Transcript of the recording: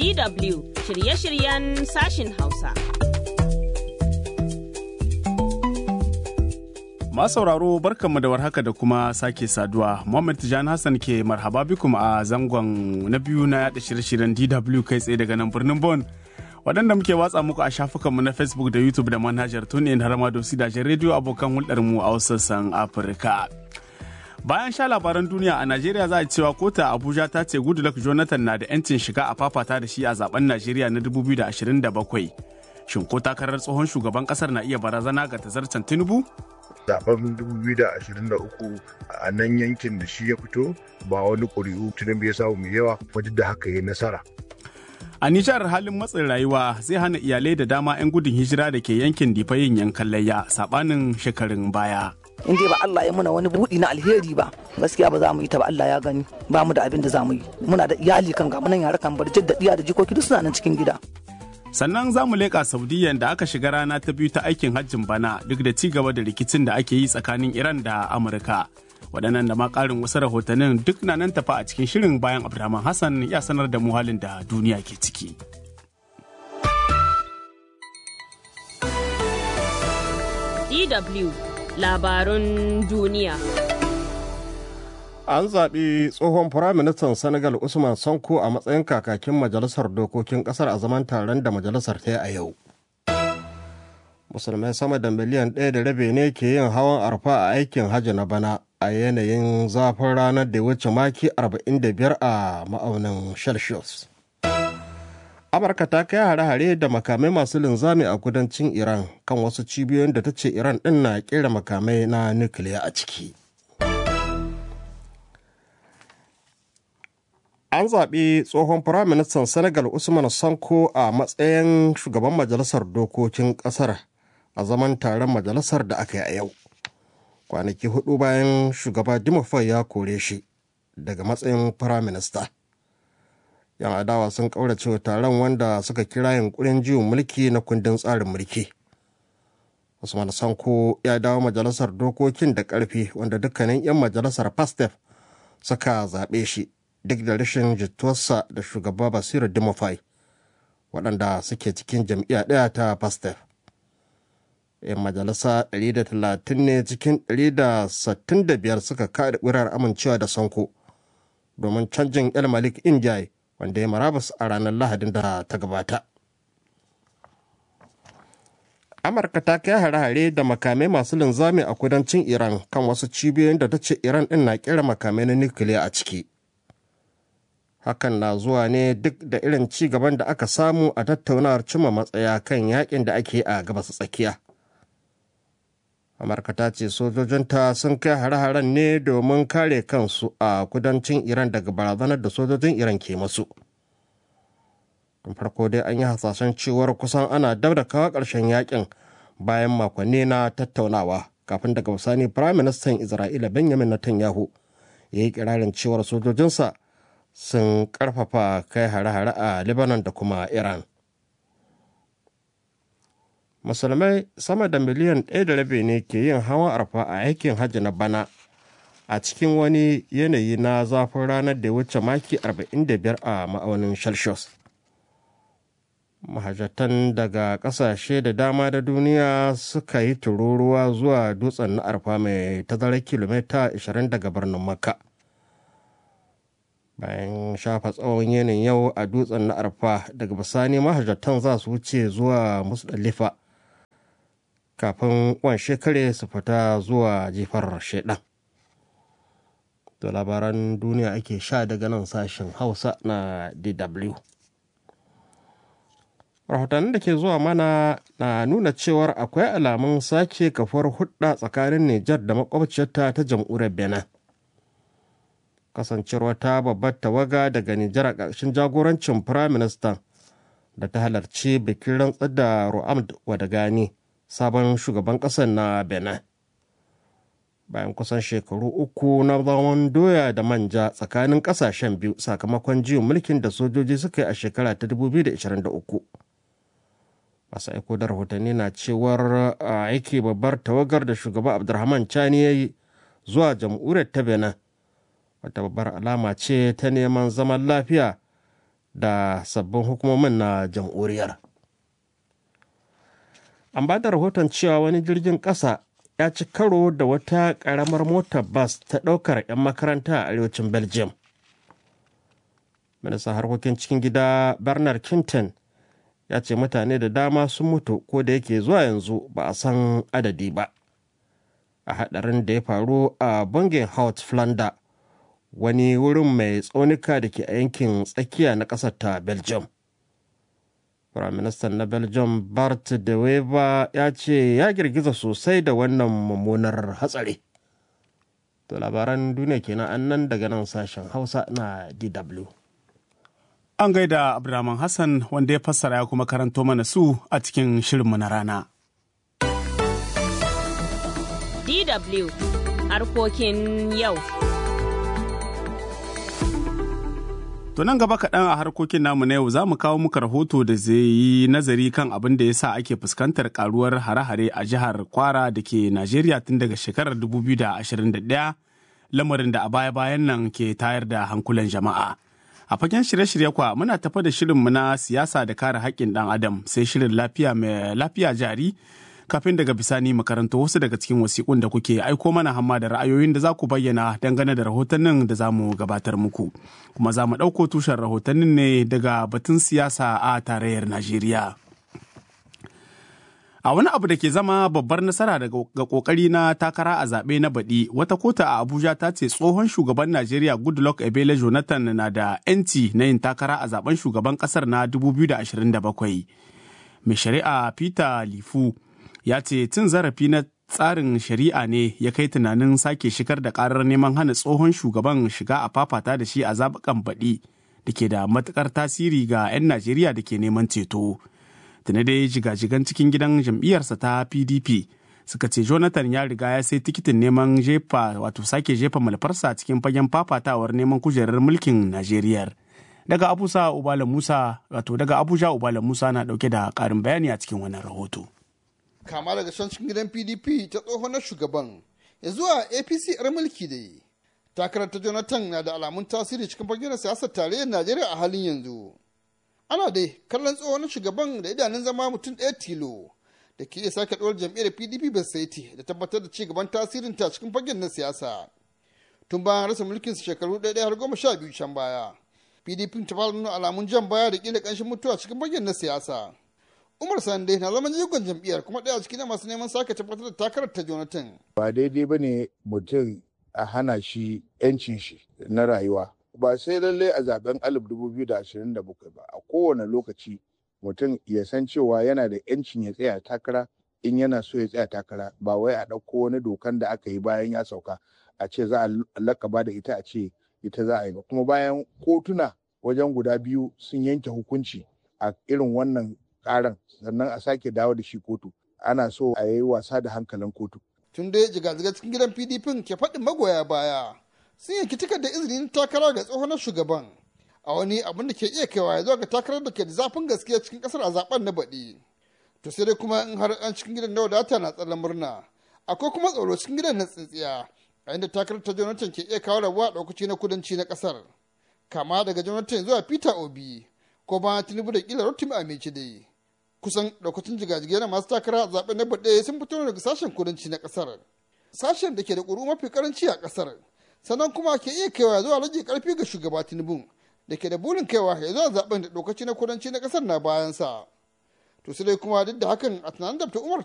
DW shirye-shiryen sashin Hausa. sauraro barkanmu da warhaka da kuma sake saduwa. Muhammad Tijan Hassan ke marhaba bikum a zangon na biyu na yada shirye-shiryen DW kai tsaye daga nan birnin Bon. Waɗanda muke watsa muku a shafukanmu na Facebook da YouTube da manhajar TuneIn har ma da gidajen rediyo abokan hulɗarmu a sassan Afirka. Bayan sha labaran duniya a Najeriya za a cewa kota Abuja ta ce Goodluck Jonathan na da 'yancin shiga a fafata da shi a zaben Najeriya na 2027. Shin ko takarar tsohon shugaban kasar na iya barazana ga tazarcen Tinubu? zaben 2023 a nan yankin da shi ya fito ba wani ƙuri'u tunan ya samu mai yawa duk da haka ya nasara. A Nijar halin matsin rayuwa zai hana iyalai da dama 'yan gudun hijira da ke yankin difa yin yankan layya sabanin shekarun baya. in dai ba Allah ya muna wani buɗi na alheri ba gaskiya ba za mu yi ta ba Allah ya gani ba mu da abin da za mu yi muna da iyali kan gamu nan yara kan bar da diya da jikoki duk suna nan cikin gida sannan za mu leƙa saudiya da aka shiga rana ta biyu ta aikin hajjin bana duk da ci gaba da rikicin da ake yi tsakanin iran da amurka waɗannan da ma ƙarin wasu rahotannin duk na nan tafa a cikin shirin bayan abdulrahman hassan ya sanar da mu halin da duniya ke ciki DW labarun duniya. An zaɓi tsohon Firaministan Senegal Usman Sonko a matsayin kakakin Majalisar Dokokin ƙasar a zaman taron da majalisar ta yi a yau. Musulmai sama da miliyan ɗaya da rabe ne ke yin hawan arfa a aikin hajji na bana a yanayin zafin ranar da wuce maki 45 a ma'aunin Celsius. amurka ta kai hare-hare da makamai masu linzami a kudancin iran kan wasu cibiyoyin da ta ce iran din na kera makamai na nukiliya a ciki an zaɓi tsohon firaministan senegal usman sanko a matsayin shugaban majalisar dokokin ƙasar a zaman taron majalisar da aka yi a yau kwanaki hudu bayan shugaba dimofai ya kore shi daga matsayin firaminista yan adawa sun kaurace wa taron wanda suka kira yunkurin jiwon mulki na kundin tsarin mulki usman sanko ya dawo majalisar dokokin da karfi wanda dukkanin 'yan majalisar pastef suka zaɓe shi duk da rashin jituwarsa da shugaba basiru dimofai waɗanda suke cikin jam'iyya ɗaya ta pastef 'yan majalisa 130 ne cikin 165 suka kaɗa ƙurar amincewa da sanko domin canjin el malik injai wanda ya marabas a ranar lahadin da ta gabata amurka ta kai hare-hare da makamai masu linzami a kudancin iran kan wasu cibiyoyin da ta ce iran din na kera makamai na nukiliya a ciki hakan na zuwa ne duk da irin ci gaban da aka samu a tattaunawar cimma matsaya kan yakin da ake a gabas tsakiya amurka ta ce sojojinta sun kai hare-haren ne domin kare kansu a kudancin iran daga barazanar da sojojin iran ke masu tun farko dai an yi hasashen cewar kusan ana dab da kawo ƙarshen yakin bayan makonni na tattaunawa kafin daga bisani firayim ministan isra'ila benjamin netanyahu ya yi kirarin cewar sojojinsa sun karfafa kai hare-hare a lebanon da kuma iran musulmai sama da miliyan ɗaya da rabi ne ke yin hawan arfa a aikin hajji na bana a cikin wani yanayi na zafin ranar da ya wuce maki 45 a ma'aunin celsius mahajjatan daga ƙasashe da dama da duniya suka yi tururuwa zuwa dutsen na arfa mai tazarar kilomita 20 daga birnin makka bayan shafa tsawon yanayin yau a dutsen na arfa daga bisani mahajjatan za su wuce zuwa musdalifa kafin wan shekare su fita zuwa jifar shaidan. Da labaran duniya ake sha daga nan sashen Hausa na DW. Rahotannin da ke zuwa mana na nuna cewar akwai alamun sake kafuwar hudda tsakanin Nijar da makwabciyarta ta jam'uriyar Benin. Kasancewar ta babbar tawaga daga Nijar a ƙarshen jagorancin Firaministan da ta halarci bikin rantsar da Ru'amd Wadagani. sabon shugaban ƙasar na benin bayan kusan shekaru uku na zaman doya da manja tsakanin ƙasashen biyu sakamakon jiyon mulkin da sojoji suka yi a shekara ta 2023 masu aiko da rahotanni na cewar aiki babbar tawagar da shugaba abdulrahman chani ya yi zuwa jamhuriyar ta benin wata babbar alama ce ta neman zaman lafiya da sabbin hukumomin na jamhuriyar an ba da rahoton cewa wani jirgin ƙasa ya ci karo da wata ƙaramar motar bas ta ɗaukar 'yan makaranta a arewacin belgium ministan harkokin cikin gida bernard kinton ya ce mutane da dama sun mutu ko da yake zuwa yanzu ba a san adadi ba a haɗarin da ya faru a Bongenhout Flanda wani wurin mai tsaunuka da ke a yankin tsakiya na ƙasar ta Belgium. Firaministan na Belgium Bart de Wever ya ce ya girgiza sosai da wannan mummunar hatsari. To labaran duniya kenan an nan daga nan sashen Hausa na DW. An gaida Abdulrahman Hassan wanda ya fassara ya kuma karanto mana su a cikin shirinmu na rana. DW harkokin yau. To nan gaba kaɗan a harkokin namu na yau za mu kawo muka rahoto da zai yi nazari kan abin da ya sa ake fuskantar karuwar hare-hare a jihar Kwara da ke Najeriya tun daga shekarar 2021 lamarin da a baya-bayan nan ke tayar da hankulan jama'a. A fagen shirye-shirye kwa muna tafa da shirinmu na siyasa da kare haƙƙin ɗan adam sai shirin lafiya mai lafiya jari kafin daga bisani makarantu wasu daga cikin wasiƙun da kuke aiko mana hamma da ra'ayoyin da za ku bayyana dangane da rahotannin da za mu gabatar muku kuma za mu ɗauko tushen rahotannin ne daga batun siyasa a tarayyar najeriya a wani abu da ke zama babbar nasara ga kokari na takara a zaɓe na baɗi wata kota a abuja ta ce tsohon shugaban najeriya goodluck ebele jonathan na da 'yanci na yin takara a zaben shugaban ƙasar na 2027 mai shari'a peter lifu ya ce cin zarafi na tsarin shari'a ne ya kai tunanin sake shigar da karar neman hana tsohon shugaban shiga a fafata da shi a zaɓukan baɗi da ke da matuƙar tasiri ga 'yan najeriya da ke neman ceto tuni dai jigajigan cikin gidan jam'iyyarsa ta pdp suka ce jonathan ya riga ya sai tikitin neman jefa wato sake jefa malfarsa cikin fagen fafatawar neman kujerar mulkin najeriya daga abuja ubala musa wato daga abuja ubala musa na dauke da karin bayani a cikin wannan rahoto kama daga can cikin gidan pdp ta tsohon na shugaban ya zuwa apc yar mulki da yi takarar ta jonathan na da alamun tasiri cikin fagen siyasar tarayyar najeriya a halin yanzu ana dai kallon tsohon shugaban da idanun zama mutum ɗaya tilo da ke iya sake ɗora jam'iyyar pdp basaiti da tabbatar da ci gaban tasirin ta cikin fagen na siyasa tun bayan rasa mulkin su shekaru ɗaya har goma sha biyu can baya pdp ta fara nuna alamun jan baya da ƙila ƙanshin mutuwa cikin fagen na siyasa umar sande na zama jigon jam'iyyar kuma ɗaya cikin masu neman sake tabbatar da takarar ta jonathan ba daidai ba ne mutum a hana shi 'yancin shi na rayuwa ba sai lallai a zaben 2027 ba a kowane lokaci mutum ya san cewa yana da 'yancin ya tsaya takara in yana so ya tsaya takara ba wai a ɗauko wani dokan da aka yi bayan ya sauka a ce za a lakaba da ita a ce ita za a yi ba kuma bayan kotuna wajen guda biyu sun yanke hukunci a irin wannan karan sannan a sake dawo da shi kotu ana so a yi wasa da hankalin kotu tun dai jiga-jiga cikin gidan pdp ke faɗin magoya baya sun yanki tikar da izinin takara ga tsohon shugaban a wani abin da ke iya kaiwa ya zo ga takarar da ke da zafin gaskiya cikin kasar a zaben na baɗi to sai dai kuma in har an cikin gidan na wadata na tsallan murna akwai kuma tsoro cikin gidan na tsintsiya a inda takarar ta jonathan ke iya kawo rabuwa a ɗaukaci na kudanci na kasar kama daga jonathan zuwa peter obi ko ba tinubu da kila rotimi a mece dai kusan ɗaukacin jigajigai na masu takara a zaben na baɗe sun fito daga sashen kudanci na kasar sashen da ke da ƙuru mafi karanci a kasar sannan kuma ke iya kaiwa zuwa rage karfi ga shugaba tinubu da ke da burin kaiwa ya zuwa zaben da lokaci na kudanci na kasar na bayansa to sai dai kuma duk da hakan a tunanin da umar